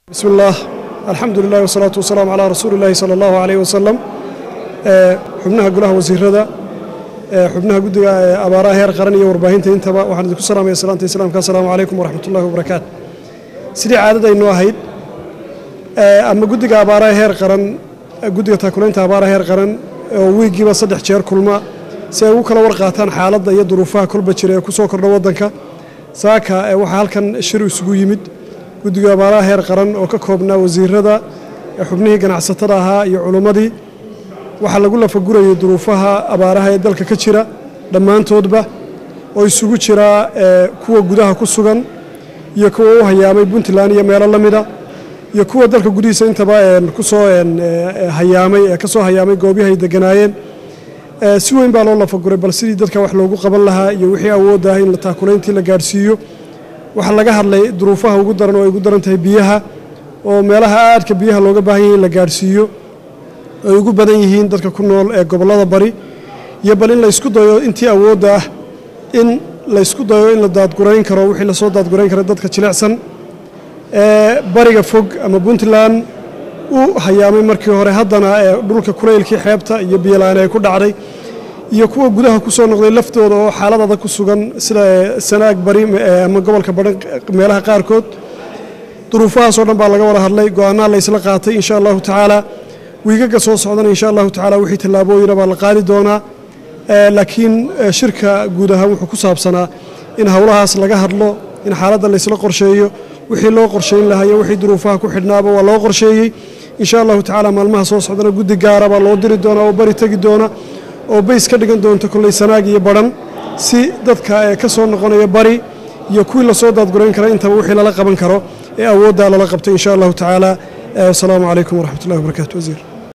bismi illaah alxamdu lilah wasalaatu wasalaamu calaa rasuuli illaahi sala allahu caleyh wasalam xubnaha golaha wasiirada xubnaha guddiga abaaraha heer qaran iyo warbaahinta intaba waxaan idinku salaamaya salaanta islaamka assalaamu calaykum waraxmat ullahi wabarakaatu sidii caadadaynu ahayd ama guddiga abaaraha heer qaran guddiga taakulaynta abaaraha heer qaran oo wiigiiba saddex jeer kulma si ay ugu kala warqaataan xaaladda iyo duruufaha kolba jira ee ku soo kordha waddanka saaka waxaa halkan shir isugu yimid guddiga abaaraha heer qaran oo ka koobnaa wasiirada xubnihii ganacsatada ahaa iyo culummadii waxaa lagu lafagurayay duruufaha abaaraha ee dalka ka jira dhammaantoodba oo isugu jiraa kuwa gudaha ku sugan iyo kuwa u hayaamay puntland iyo meelo la mida iyo kuwa dalka gudihiisa intaba kusoo hayaamay ee ka soo hayaamay goobihi ay deganaayeen si weyn baa loo lafaguray bal sidii dadka wax loogu qaban lahaa iyo wixii awoodda ah in taakulayntii la gaadhsiiyo waxaa laga hadlay duruufaha ugu daran oo ay ugu daran tahay biyaha oo meelaha aadka biyaha looga baahan yahay in la gaadhsiiyo ay ugu badan yihiin dadka ku nool ee gobollada bari iyo bal in la ysku dayo intii awoodda ah in la ysku dayo in la daadgurayn karo wixii lasoo daadgurayn kara dadka jilicsan ee bariga fog ama puntland u hayaamay markii hore haddana ee dhulka kulaylkii xeebta iyo biyola-aan ay ku dhacday iyo kuwa gudaha ku soo noqday laftooda oo xaalad adag ku sugan sida sanaag bari ama gobolka badhan meelaha qaarkood duruufahaasoo dhan baa laga wada hadlay go-aanaa la ysla qaatay insha allahu tacaala wiigaga soo socdana insha allahu tacaala wixii tallaabooyina baa la qaadi doonaa laakiin shirka guud ahaan wuxuu ku saabsanaa in howlahaas laga hadlo in xaaladda laysla qorsheeyo wixii loo qorshayn lahaa iyo wixii duruufaha ku xidhnaaba waa loo qorsheeyey insha allahu tacaala maalmaha soo socdana guddi gaara baa loo diri doonaa oo bari tegi doona oo bays ka dhigan doonta kolley sanaag iyo badhan si dadka ee ka soo noqonaya bari iyo kuwii lasoo daadgurayn kara intaba wixii lala qaban karo ee awooddaa lala qabtay insha allahu tacaala wasalaamu calaykum waraxmat ullahi wabarakatu wasiir